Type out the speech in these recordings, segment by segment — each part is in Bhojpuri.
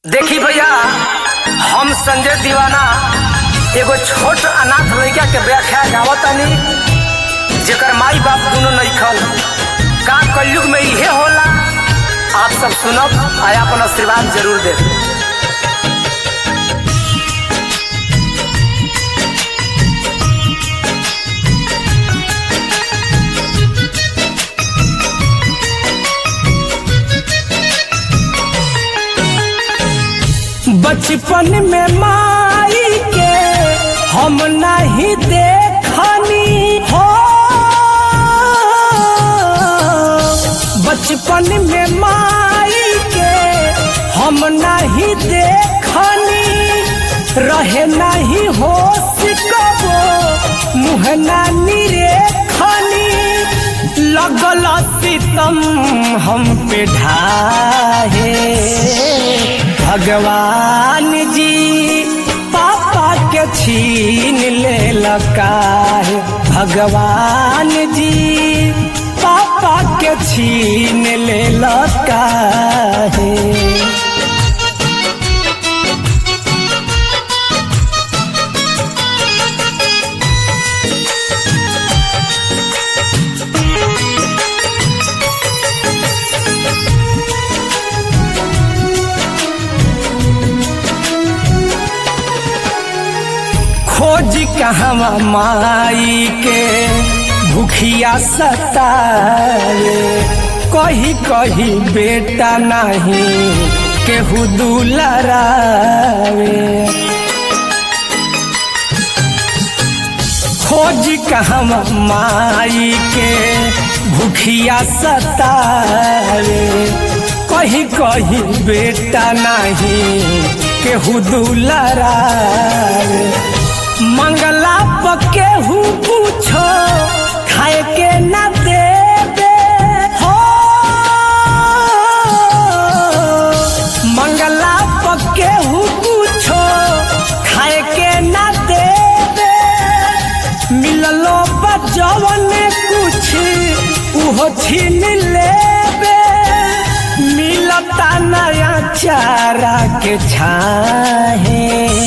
देखी भैया हम संजय दीवाना एगो छोट अनाथ लड़का के व्याख्या गावतानी जेकर माई बाप दोनों नइखन का कलयुग में इहे होला आप सब सुनब आ अपन आशीर्वाद जरूर दे बचपन में माई के हम नहीं देखनी हो बचपन में माई के हम नहीं देखनी रहे नहीं हो सिकबो मुँह ना निरेखनी लगल सितम हम पे ढाहे भगवान जी पापा के छीन ले लकाहे भगवान जी पापा के छीन ले लकाहे खोज कहवा माई के भूखिया सतावे कही कही बेटा नहीं केहू दुलरावे खोज कहवा माई के भूखिया सतावे कही कही बेटा नहीं केहू दुलरावे मंगला पके हूँ पूछो खाए के न देवे हो मंगला पके हूँ पूछो खाए के न देवे मिललो बजवन कुछ उहो छीन लेवे मिलता नया चारा के छाहे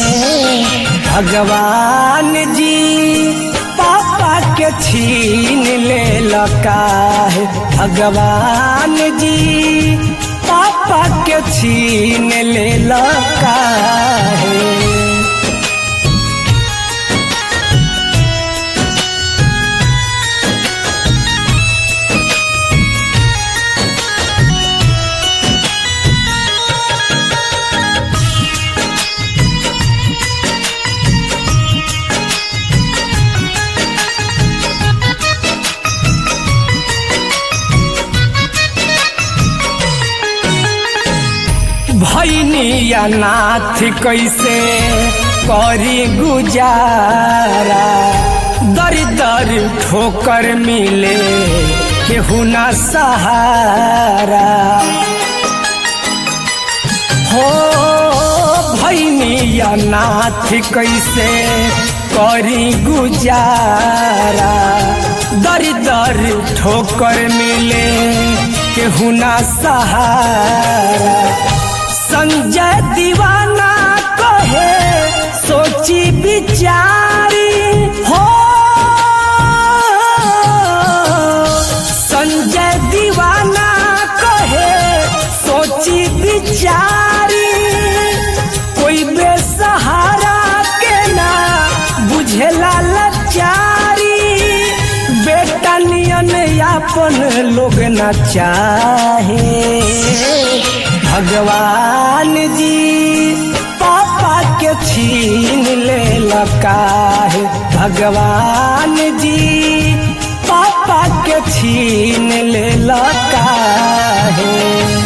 भगवान जी पापा के छीन ले लकाहे भगवान जी पापा के छीन ले लकाहे भैनी अनाथ कैसे करी गुजारा दर दर ठोकर मिले केहू ना सहारा हो भैनी अनाथ कैसे करी गुजारा दर दर ठोकर मिले केहू ना सहारा संजय दीवाना कहे सोची विचारी हो संजय दीवाना कहे सोची विचारी कोई बेसहारा के ना बुझेला लाचारी बेटा नियन यापन लोग ना चाहे भगवान जी पापा के छीन ले लकाहे भगवान जी पापा के छीन ले लकाहे